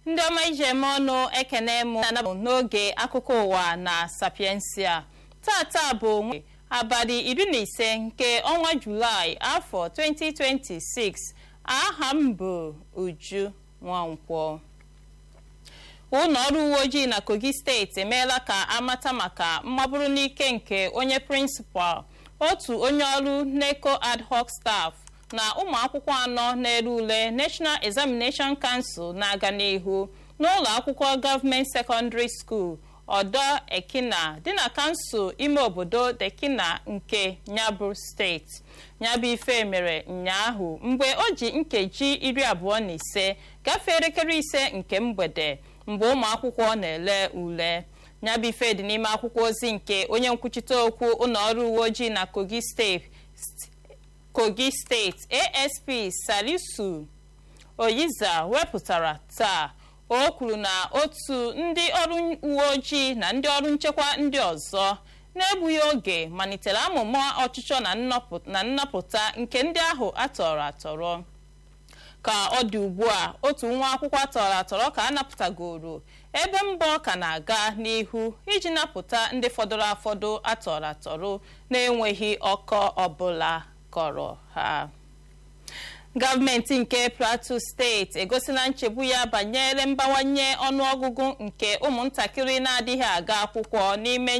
ndị ọma ije eme ọnụ ekene m na-anabụ n'oge akụkọ ụwa na sapiensia tata bụ abalị iri na ise nke ọnwa julaị afọ 2026 aha m bụ uju nwankwọ ụlọ ọrụ uwe ojii na kogi steeti emeela ka amata maka mmaburu n'ike nke onye prịnsịpal otu onye ọrụ neco ad hoc staff na ụmụ akwụkwọ anọ na-ere ule national examination council na-aga n'ihu n'ụlọ akwụkwọ gọọmenti secondary school ọdọ ekina dị na kansụl ime obodo dekina nke nyabụ steeti nyabụ ife mere ụnyaahụ mgbe o ji nkeji iri abụọ na ise gafee elekere ise nke mgbede mgbe ụmụ akwụkwọ na-ele ule nyabụ ife dị n'ime akwụkwọ ozi nke onye nkwuchite okwu ụlọ ọrụ uwe ojii na kogi steeti kogi steeti asp salisu oyiza wepụtara taa o kwuru na otu ndị ọrụ uwe ojii na ndị ọrụ nchekwa ndị ọzọ na-egbughị oge malitere amụma ọchịchọ na nnapụta nke ndị ahụ atọrọ atọrọ ka ọ dị ugbu a otu nwa akwụkwọ atọrọ atọrọ ka a napụtagoro ebe mbọ ka na-aga n'ihu iji napụta ndị fọdụrụ afọdụ atọrọ atọrọ na-enweghị ọkọ ọbụla kọrọ ha gọọmenti nke plateau steeti egosila nchegbu ya banyere mbawanye ọnụọgụgụ nke ụmụntakịrị na-adịghị aga akwụkwọ n'ime